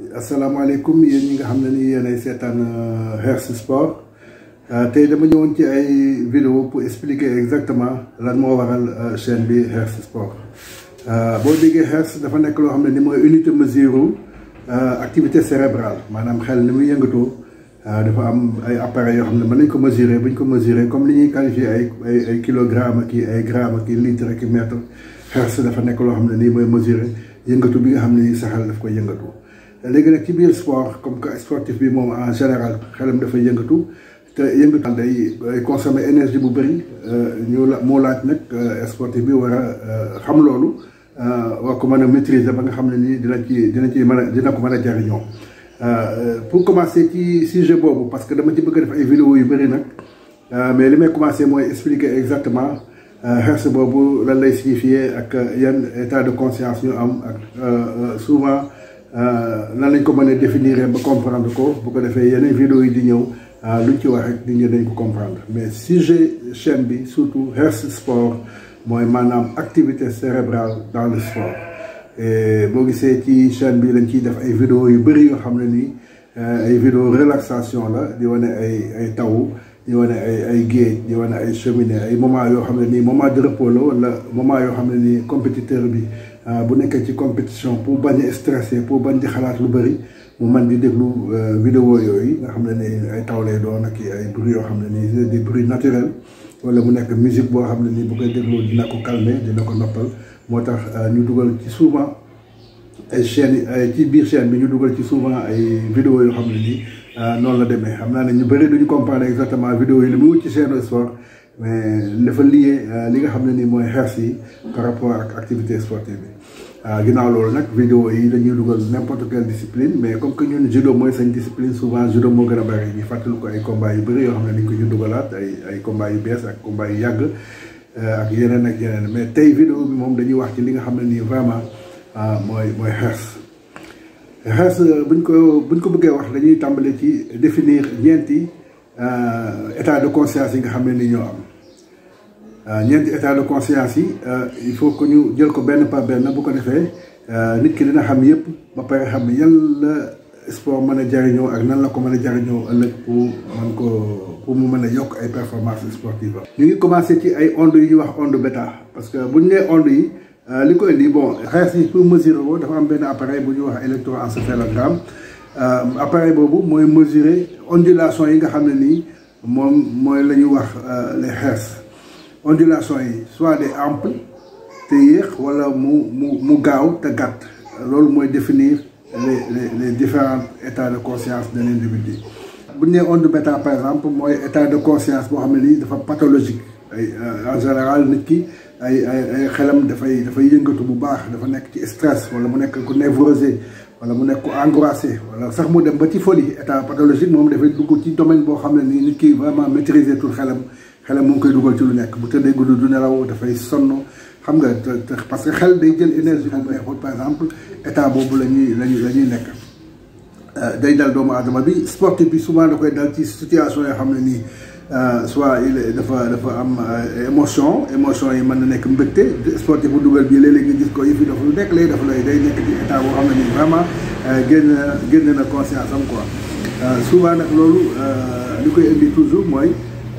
asalaamaaleykum yéen ñi nga xam ne ni yéenay seetaan Herz Sport tey dama ñëwoon ci ay vidéo pour expliquer exactement lan moo waral chaîne bi Herz Sport boo déggee Herz dafa nekk loo xam ne ni mooy unité mesure activité cérébrale maanaam xel ni muy yëngatoo dafa am ay appareils yoo xam ne mën nañ ko mesurer bu ñu ko mesurer comme li ñuy qualifier ay ay ay kilogramme ak ay gramme ak litre ak mètre Herz dafa nekk loo xam ne nii mooy mesurer yëngatu bi nga xam ne nii sa xel daf koy yëngatu. léegi nag ci biir sport comme que sportif bi moom en général xelam dafay yëngatu te yëngatu day day consommer énergie bu bëri ñu la moo laaj nag sportif bi war a xam loolu war ko mën a maîtriser ba nga xam ne nii dina ci dina ci mën a dina ko mën a jariñoo pour commencer ci sujet boobu parce que dama ci bëgg a def ay vidéo yu bëri nag mais li may commencer mooy expliquer exactement Herz boobu lan lay signifier ak yan état de conscience ñu am ak souvent nan lañ ko mën a définir ba comprendre ko bu ko defee yeneen vidéo yi di ñëw luñ ci wax rek nit ñi dañ ko comprendre mais sujet chaîne bi surtout Herz Sport mooy maanaam activité cérébrale dans le sport et boo gisee ci chaîne bi lañ ciy def ay vidéo yu bëri yoo xam ne nii ay vidéo relaxation la di wane ay ay taw di wane ay ay géej di wane ay cheminée ay moment yoo xam ne nii moment de repos la wala moment yoo xam ne nii compétiteur bi bu nekkee ci compétition pour bañ a stressé pour bañ di xalaat lu bëri mu man di déglu vidéo yooyu nga xam ne ni ay taw lay doon ak ay bruit yoo xam ne nii des bruits naturels wala mu nekk musique boo xam ne nii bu koy déglu dina ko calmer dina ko noppal moo tax ñu dugal ci souvent ay chaînes ay ci biir chaîne bi ñu dugal ci souvent ay vidéo yoo xam ne nii noonu la demee xam naa ne ñu bëri duñu comprendre exactement vidéo yi li mu wut ci chaîne sport mais dafa lié li nga xam ne nii mooy Herz yi par rapport ak activité sportive bi ginnaaw loolu nag vidéo yi dañuy dugal n'importe quelle discipline mais comme que ñun judo mooy seen discipline souvent judo moo gën a bëri ñu fàttali ko ay combats yu bëri yoo xam ne dañ ko ñu dugalaat ay ay combats yu bees ak combats yu yàgg ak yeneen ak yeneen mais tey vidéo bi moom dañuy wax ci li nga xam ne nii vraiment mooy mooy Herz Herz buñ ko buñ ko bëggee wax dañuy tàmbale ci définir ñeenti état de conscience yi nga xam ne ni ñoo am ñeenti état de conscience yi il faut que ñu jël ko benn par benn bu ko defee nit ki dina xam yëpp ba pare xam yan la sport mën a jariñoo ak nan la ko mën a jariñoo ëllëg pour mën ko pour mu mën a yokk ay performance sportive ñu ngi commencé ci ay ondes yu ñuy wax onde bêta parce que buñ nee ondes yi li koy indi bon Herz yi pour mesurer ko dafa am benn appareil bu ñuy wax électroencéphalogramme appareil boobu mooy mesurer ondulation yi nga xam ne nii moom mooy la ñuy wax les Herz ondulation yi soit des amples te yéex wala mu mu mu gaaw te gàtt loolu mooy définir les les les différents états de conscience de l'individu bu ñu nee onde bêta par exemple mooy état de conscience boo xam ne nii dafa pathologique ay en général nit ki ay ay ay xelam dafay dafay yëngatu bu baax dafa nekk ci stress wala mu nekk ku névrosé wala mu nekk ku angoissé wala sax mu dem ba ci folie état pathologique moom dafay dugg ci domaine boo xam ne nii nit ki vraiment maîtriser tout xelam xelam mu ngi koy dugal ci lu nekk bu tëddee guddi du nelaw dafay sonn xam nga te parce que xel day jël énergie bu neexul par exemple état boobu la ñuy la ñuy la ñuy nekk day dal doomu aadama bi sportif bi souvent da koy dal ci situation yoo xam ne nii soit il dafa dafa am émotion émotion yi mën na nekk mbégte sportif bu dugal bii léeg-léeg nga gis ko yëf yi dafa lu nekk lay dafa lay day nekk ci état boo xam ne nii vraiment génn génn na conscience am quoi souvent nag loolu li koy indi toujours mooy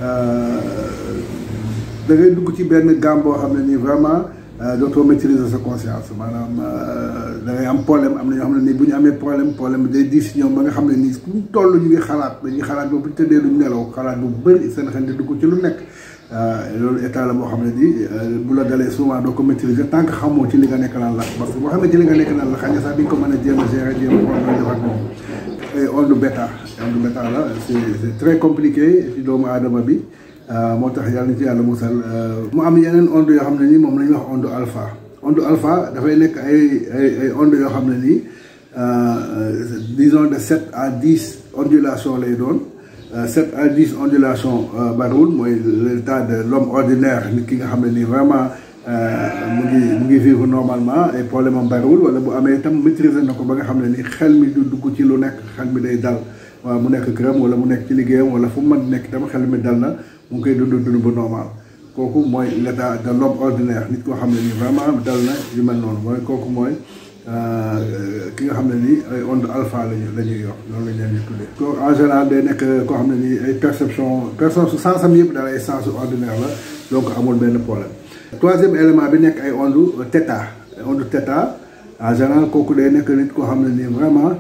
da ngay dugg ci benn gamme boo xam ne nii vraiment dootoo maîtriser sa conscience maanaam da ngay am problème am na ñoo xam ne nii bu ñu amee problème problème day diis ñoom ba nga xam ne nii fu mu toll ñu ngi xalaat dañuy xalaat ba bu ñu tëddee duñ nelaw xalaat bu bëri seen xel di dugg ci lu nekk loolu état la boo xam ne nii bu la dalee souvent doo ko maîtriser tant que xamoo ci li nga nekk lan la parce que boo xamee ci li nga nekk lan la xëy na sax di nga ko mën a jéem a gérer jéem a xool nooy def ak moom et onde bêta onde bêta la c'est c'est très compliqué ci doomu aadama bi moo tax yàlla na ci yàlla musal mu am yeneen onde yoo xam ne nii moom la ñuy wax onde alpha onde alpha dafay nekk ay ay ay onde yoo xam ne nii disons de sept à dix ondulations lay doon sept à dix ondulations bariwul mooy l'état de l'homme ordinaire nit ki nga xam ne nii vraiment mu ngi mu ngi vivre normalement ay problème am bariwul wala bu amee itam maîtriser na ko ba nga xam ne nii xel mi du dugg ci lu nekk xel mi day dal waaw mu nekk këram wala mu nekk ci liggéeyam wala fu mu mën nekk itam xel mi dal na mu ngi koy dund dund ba normal kooku mooy l'état de l'homme ordinaire nit koo xam ne nii vraiment dal na yu mel noonu mooy kooku mooy ki nga xam ne nii ay onde alpha lañu la ñuy yor loolu lañ leen di tuddee. ko en général day nekk koo xam ne nii ay perception perception sens am yëpp daal ay sens ordinaire la donc amul benn problème. troisième élément bi nekk ay onde theta onde theta en général kooku day nekk nit koo xam ne nii vraiment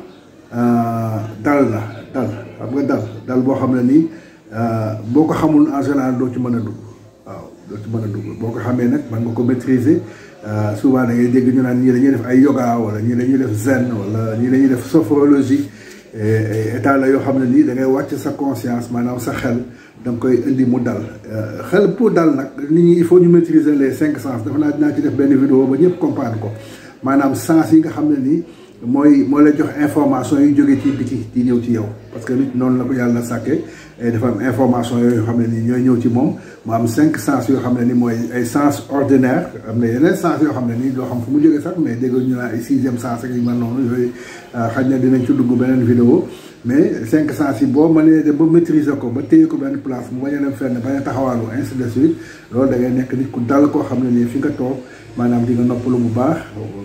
dal la dal xam nga dal dal boo xam ne nii boo ko xamul en général doo ci mën a dugg waaw doo ci mën a dugg boo ko xamee nag mën nga ko maîtriser souvent da ngay dégg ñu naan ñii dañuy def ay yoga wala ñii dañuy def zen wala ñii dañuy def sophrologie état la yoo xam ne nii da ngay wàcc sa conscience maanaam sa xel da nga koy indi mu dal xel pour dal nag nit ñi il faut ñu maîtriser les cinq sens dafa naa dinaa ci def benn vidéo ba ñëpp comprendre ko maanaam sens yi nga xam ne nii mooy moo lay jox information yu jógee ci biti di ñëw ci yow parce que nit noonu la ko yàlla sàkkee dafa am information yooyu xam ne nii ñooy ñëw ci moom mu am cinq sens yoo xam ne ni mooy ay sens ordinaire am na yeneen sens yoo xam ne nii doo xam fu mu jógee sax mais dégg ñu naan ay sixième sens ak yu mel noonu yooyu xaj na dinañ ci dugg beneen vidéo mais cinq sens yi boo mënee dem ba maîtriser ko ba téye ko benn place mu bañ a dem fenn bañ a taxawaalu ainsi de suite loolu da ngay nekk nit ku dal koo xam ne nii fi nga toog maanaam di nga noppalu bu baax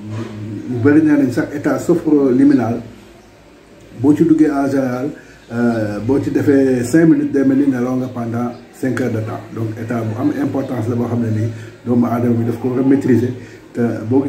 ñu bëri nee nañ sax état sophroliminal boo ci duggee en général boo ci defee cinq minutes day mel ni nelaw nga pendant cinq heures de temps donc état bu am importance la boo xam ne nii doomu aadama bi daf ko war a maîtriser te boo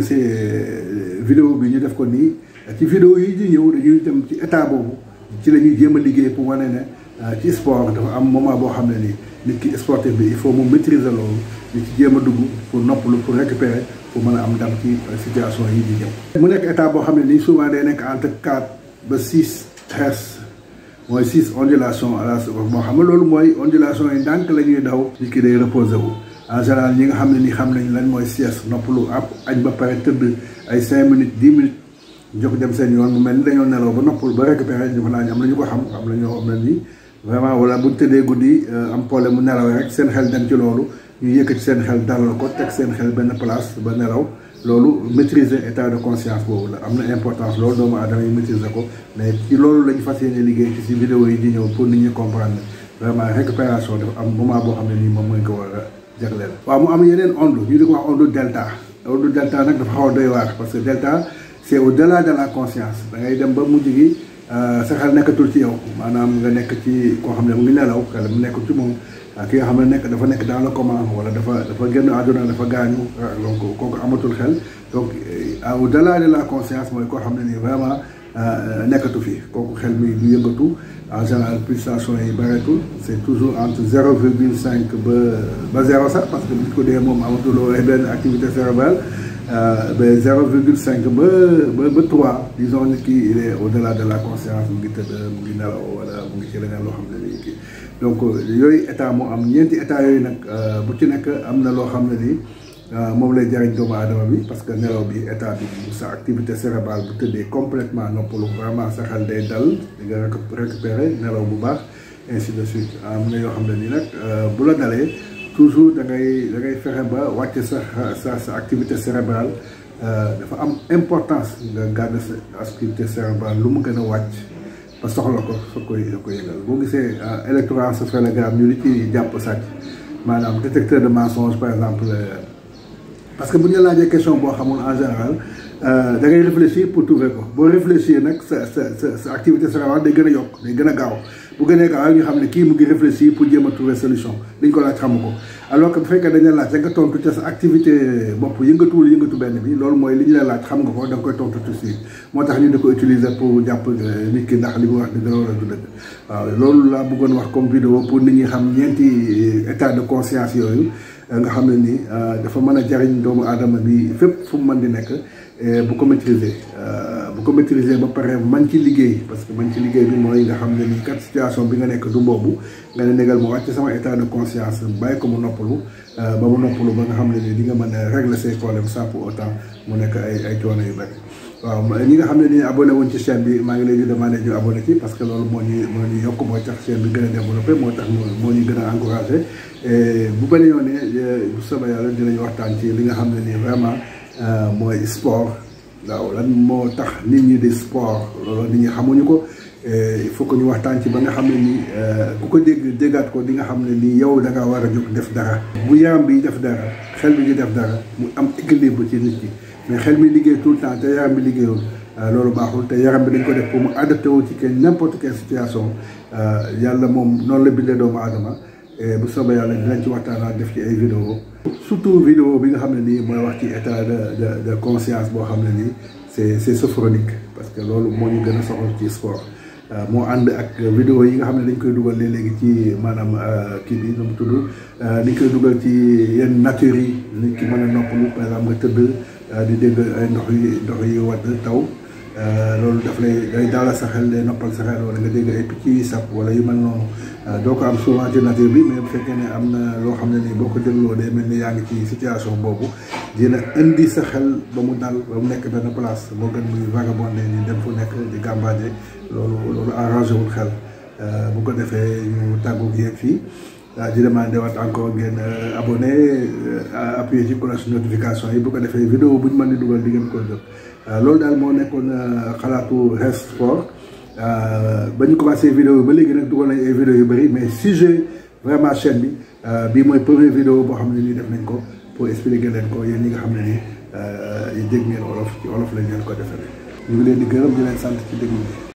gisee vidéo bi ñu def ko nii ci vidéo yi di ñëw dañuy dem ci état boobu ci la ñuy jéem a liggéey pour wane ne ci sport dafa am moment boo xam ne nii nit ki sportif bi il faut mu maîtriser loolu di ci jéem a dugg pour noppalu pour récupérer pour mën a am ndam ci situation yi di ñëw. mu nekk état boo xam ne nii souvent day nekk entre quatre ba six hertz mooy six ondulation à la seconde moo xam ne loolu mooy ondulation yi ndànk la ñuy daw. nit ki day reposé wu en général ñi nga xam ne ni xam nañ lan mooy sieste noppalu ab añ ba pare tëdd ay cinq minutes dix minutes. jóg dem seen yoon mu mel ni dañoo nelaw ba noppal ba récupéré ñu naa am na ñu ko xam am na ñoo xam ne nii vraiment wala buñ tëddee guddi am problème mu nelaw rek seen xel dem ci loolu ñu yëkkati seen xel dalal ko teg seen xel benn place ba nelaw loolu maîtriser état de conscience boobu la am na importance loolu doomu aadama yi maîtriser ko mais ci loolu lañu fas yéene liggéey ci si vidéo yi di ñëw pour nit ñi comprendre vraiment récupération dafa am moment boo xam ne nii moom mooy ko war a jagleel. waaw mu am yeneen onde ñu di ko wax onde delta onde delta nag dafa xaw a doy waar parce que delta. c'est au-delà de la conscience da ngay dem ba mujj gi sa xel nekkatul ci yow maanaam nga nekk ci koo xam ne mu ngi nelaw xel mu nekkul ci moom ki nga xam ne nekk dafa nekk dans le coma wala dafa dafa génn àdduna dafa gaañu donc kooku amatul xel donc au-delà de la conscience mooy koo xam ne nii vraiment nekkatu fi kooku xel mi du yëngatu en général pulsation yi bëreetul c'est toujours entre zéro virgule cinq ba ba zéro sax parce que nit ko dee moom amatuloo benn activité cérébrale ba zéro virgule cinq ba ba ba trois disons nit ki il est au-delà de la conscience mu ngi tëdd mu ngi nelaw wala mu ngi ci leneen loo xam ne nii kii donc yooyu état moo am ñeenti état yooyu nag bu ci nekk am na loo xam ne nii moom lay jariñ doomu aadama bi parce que nelaw bi état bi sa activité cérébrale bu tëddee complètement noppalu vraiment sa xel day dal di nga récupérer nelaw bu baax ainsi de suite am na yoo xam ne nii nag bu la dalee toujours da ngay da ngay fexe ba wàcc sa sa sa activité cérébrale dafa am importance nga garder sa activité cérébrale lu mu gën a wàcc ba soxla ko soo koy soo koy yëgal boo gisee électroencéphalogramme ñu li ci jàpp sàcc maanaam détecteur de mensonge par exemple parce que bu ñu la laajee question boo xamul en général da ngay réfléchir pour trouver ko boo réfléchir nag sa sa sa sa activité cérébrale day gën a yokk day gën a gaaw bu gënee gaaw ñu xam ne kii mu ngi réfléchir pour jéem a trouver solution liñ ko laaj xamu ko alors que bu fekkee dañ la laaj da nga tontu ca sa activité bopp yëngatuwul yëngatu benn bi loolu mooy li ñu la laaj xam nga ko da nga koy tontu tout de suite moo tax ñu di ko utiliser pour jàpp nit ki ndax li mu wax dëgg la wala du dëgg waaw loolu laa bëggoon wax comme vidéo pour nit ñi xam ñeenti état de conscience yooyu nga xam ne ni dafa mën a jariñ doomu aadama bi fépp fu mu mën di nekk bu ko maîtriser bu ko maîtriser ba pare man ci liggéey parce que man ci liggéey bi mooy nga xam ne ni kat situation bi nga nekk du boobu nga ne négal mu wàcc sama état de conscience bàyyi ko mu noppalu ba mu noppalu ba nga xam ne ni di nga mën a régler ses problèmes sans pour autant mu nekk ay ay coono yu bëri waaw ñi nga xam ne ni abonné wuñ ci chaîne bi maa ngi leen di demandé ñu abonné ci parce que loolu moo ñu moo ñu yokk mooy tax chaîne bi gën a développé moo tax moo ñu gën a encouragé bu beneen yoon ne bu soobee yàlla dinañ waxtaan ci li nga xam ne nii vraiment mooy sport waaw lan moo tax nit ñi di sport loolu nit ñi xamuñu ko il faut que ñu waxtaan ci ba nga xam ne nii ku ko dégg déggaat ko di nga xam ne nii yow da nga war a jóg def dara bu yaram bi def dara xel bi di def dara mu am équilibre ci nit ki mais xel mi liggéey tout le temps te yaram bi liggéeyul loolu baaxul te yaram bi dañ ko def pour mu adapté wu ci kenn n'importe quelle situation yàlla moom noonu la bindee doomu aadama bu soobee yàlla dinañ ci waxtaan def ci ay vidéo surtout vidéo bi nga xam ne nii mooy wax ci état de de de conscience boo xam ne nii c'est c'est sophronique parce que loolu moo ñu gën a soxal ci sport moo ànd ak vidéo yi nga xam ne dañ koy dugal léegi ci maanaam kii bi nu mu tudd dañ koy dugal ci yenn nature yi nit ki mën a noppalu par exemple nga tëdd di dégg ay ndox yi ndox yi wadd taw loolu daf lay day daala sa xel day noppal sa xel wala nga dégg ay picc yi sab wala yu mel noonu doo ko am souvent ci nature bi mais bu fekkee ne am na loo xam ne nii boo ko dégloo day mel ni yaa ngi ci situation boobu dina indi sa xel ba mu dal ba mu nekk benn place moo gën muy vagabondé ni dem fu nekk di gàmbaaje loolu loolu arrangé wul xel bu ko defee ñu tàggu yéen fii di demandé waat encore ngeen abonné appuyé ci cloche notification yi bu ko defee vidéo bu ñu mën di dugal di ngeen ko jot loolu daal moo nekkoon xalaatu Health Sport ba ñu commencé vidéo ba léegi nag dugal nañ ay vidéo yu bëri mais sujet vraiment chaîne bi bii mooy première vidéo boo xam ne nii def nañ ko pour expliquer leen ko yéen ñi nga xam ne nii dégg ngeen olof ci olof lañ leen ko defee ñu ngi leen di gërëm di leen sant ci déglu bi